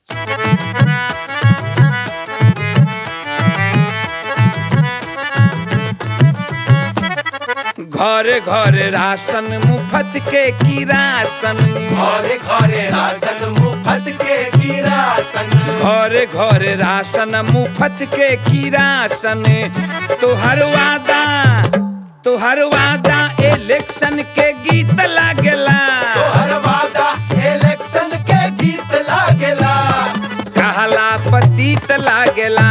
घरे घरे राशन मुफ्त के किरासन घरे घरे राशन मुफ्त के किरासन घरे घरे राशन मुफ्त के किरासन तोहर वादा तोहर वादा इलेक्शन के गीत लागेला तोहर वादा इलेक्शन के गीत लागेला कहला पतित लागेला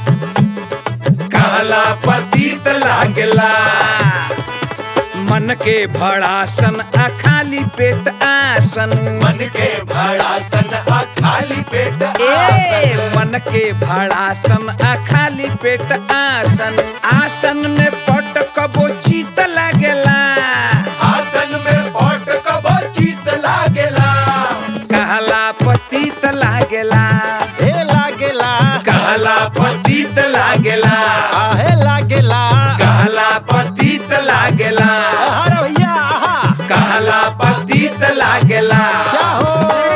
कहला पतित लागेला मन के भड़ासन आ खाली पेट आसन मन के भड़ासन आ खाली पेट ए आसन मन के भड़ासन आ खाली पेट आसन आसन में पट कबो चीत लागेला आसन में पट कबो चित लागेला कहला पतित लागेला हे लागेला कहला पतित लागेला आहे लागेला कहला पतित लागेला अरे भैया आहा कहला पतित लागेला क्या हो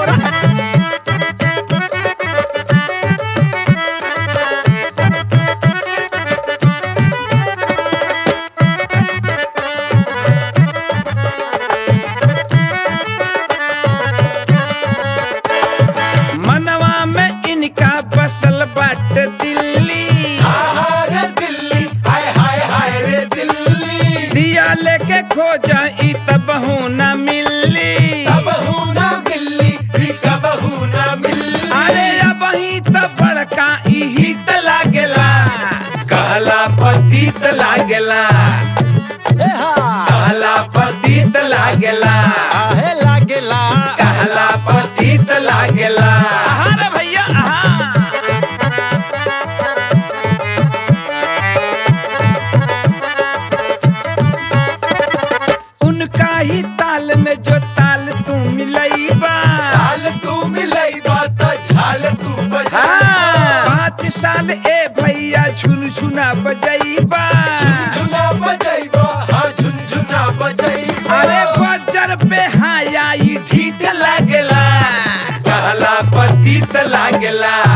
मनवा में इनका बसल बाट दिल्ली आहा रे दिल्ली हाय हाय हाय रे दिल्ली दिया लेके खोजा ई तबहू न मिली कबहू ना मिली भी कबहू ना मिली अरे अब ही तो बड़का इही त लागेला कहला पतित लागेला हे हा कहला पतित लागेला आहे लागेला कहला पतित लागेला अरे भैया आहा उनका ही ताल में जो ताल तू मिलईबा झाल तू मिलई बात झाल तू बजा हाँ, पाँच साल ए भैया झुनझुना बजईबा झुनझुना बजैबा हाँ झुनझुना बजैबा अरे बजर पे हाया ई ढीठ लागेला कहला पतित लागेला